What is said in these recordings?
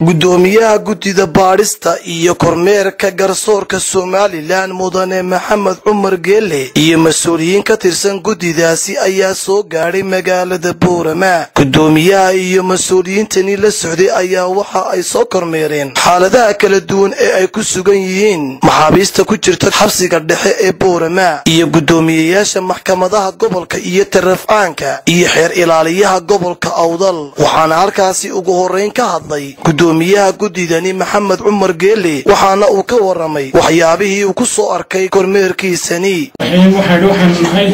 gudoomiyaha guddida baadhista iyo kormeerka garsoorka somalilan mudane maxamed cumar geele iyo mas-uuliyiin ka tirsan guddidaasi ayaa soo gaadhay magaalada boorama gudoomiyaha iyo mas-uuliyiintani la socday ayaa waxa ay soo kormeereen xaaladaha kala duwan ee ay ku sugan yihiin maxaabiista ku jirta xabsiga dhexe ee boorama iyo guddoomiyeyaasha maxkamadaha gobolka iyo tarafcaanka iyo xeer ilaaliyaha gobolka awdal waxaana halkaasi ugu horeyn ka hadlay gudoomiyaha guddidani maxamed cumar geele waxaana uu ka waramay waxyaabihii uu ku soo arkay kormeerkiisani waxaan nahay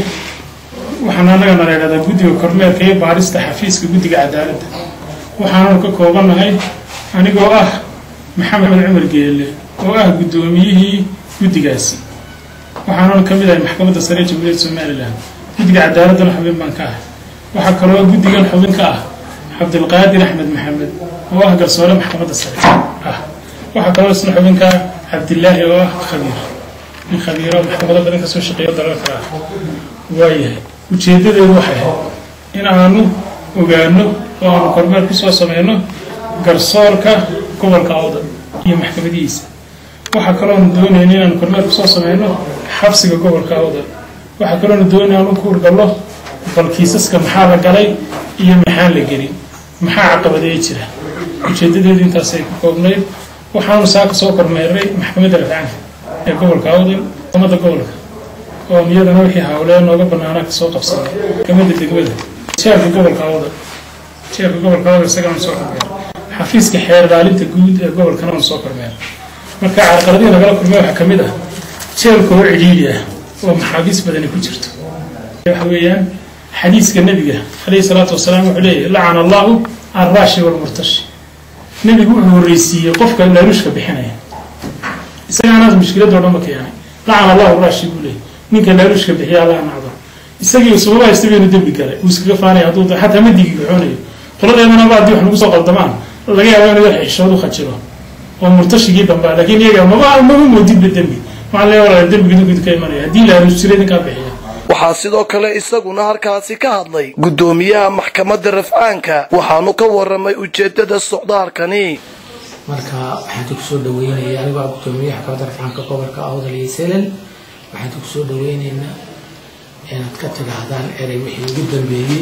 waxaan annagana la ydhahdaa guddiga kormeerka iyo baarista xafiiska guddiga cadaaladda waxaananu ka koobannahay anigoo ah maxamed cumar geele oo ah guddoomiyihii guddigaasi waxaananu ka mid ahay maxkamadda sare ee jamhuuriyadda somalilan guddiga cadaaladdana xubin baan ka ah waxaa kaloo guddigan xubin ka ah cabdilqaadir axmed maxamed oo ah garsoore maxkamadda sare ah waxaa kaloo isna xubinka cabdilaahi oo ah khabiir nin khabiiro maxkamado badan kasoo shaqeeyo dalalka ah waayahay ujeedadeedu waxay ahayd in aanu ogaano oo aanu kormeer kusoo sameyno garsoorka gobolka awdal iyo maxkamadihiisa waxaa kaloonu doonayna inaanu kormeer kusoo sameyno xabsiga gobolka awdal waxaa kaloonu doonaya anu ku urgallo bal kiisaska maxaa la galay iyo maxaan la gelin maxaa caqabadeey jira ujeedadeedu intaasay ku koobnayd waxaanu saaka soo kormeeray maxkamadda rafcaanka ee gobolka awdal umada gobolka oo iyadana wixii hawlee nooga banaanaa kasoo qabsanay maxkamadda degmada jeerka gobolka awdal jeerka gobolka awdal isagana soo kormeeray xafiiska xeer ilaalinta guud ee gobolkana aan soo kormeeray marka carqaladihii nagala kulmay waxaa kamid ah jeelka oo cidhiidhi ah oo maxaabiis badani ku jirto waxa weeyaan xadiiska nebiga calayhi salaatu wasalaam wuxuu leeyahy lacana allahu alraashi walmurtashi nebigu wuxuu horreysiiyey qofka laaruushka bixinaya isagaanaas mushkiladoo dhan ba keenay lacana allahu raashi buu leeyay ninka laaruushka bixiya allah nacdo isagii isugaba haysta baynu dembi galay uu iskaga faanaya hadduu xataa ma digi goxoonayo qoladeedanaba haddii wax nagu soo qaldamaan laga yaaba inuu xishood u khajiro oo murtashigii dambaa laakiin iyaga maba maba moodinba dembi waxaan leeya walaal dembiga ninkuu ka imanaya haddii laaruus jiray ninkaa bixiya waxaa sidoo kale isaguna halkaasi ka hadlay guddoomiyaha maxkamadda rafcaanka waxaanu ka waramay ujeedada socdaalkani marka waxaan ku soo dhaweynaya anigoo ah guddoomiyaha maxkamadda rafcaanka gobolka awdal iyo selen waxaan ku soo dhaweyneynaa inaad ka tidhaahdaan erey wixii ugu dambeeyey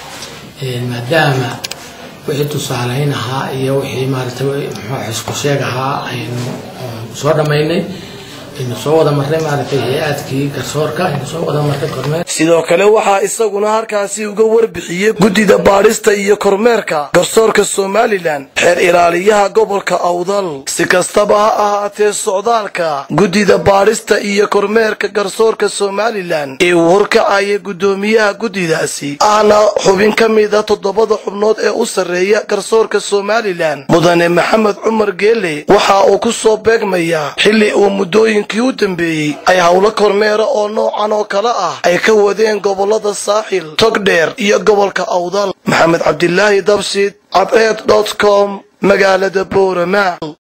maadaama wixii tusaaleyn ahaa iyo wixii maaragtay muxuu xisku sheeg ahaa aynu soo dhammaynay aynu soo wada marnay maaragtay hay-aadkii garsoorka aynu soo wada marnay kormeer sidoo kale waxaa isaguna halkaasi uga warbixiyey guddida baadhista iyo kormeerka garsoorka somalilan xeer ilaaliyaha gobolka awdal si kastaba ha ahaatee socdaalka guddida baadhista iyo kormeerka garsoorka somalilan ee uu horkacaya guddoomiyaha guddidaasi ahna xubin ka mida toddobada xubnood ee u sarreeya garsoorka somalilan mudane maxamed cumar geele waxa uu ku soo beegmayaa xilli uu muddooyinkii u dambeeyey ay howlo kormeera oo noocan oo kale ah ay ka wadeen gobolada saaxil togdheer iyo gobolka awdal maxamed cabdilaahi dabsid cabeed dot com magaalada boorama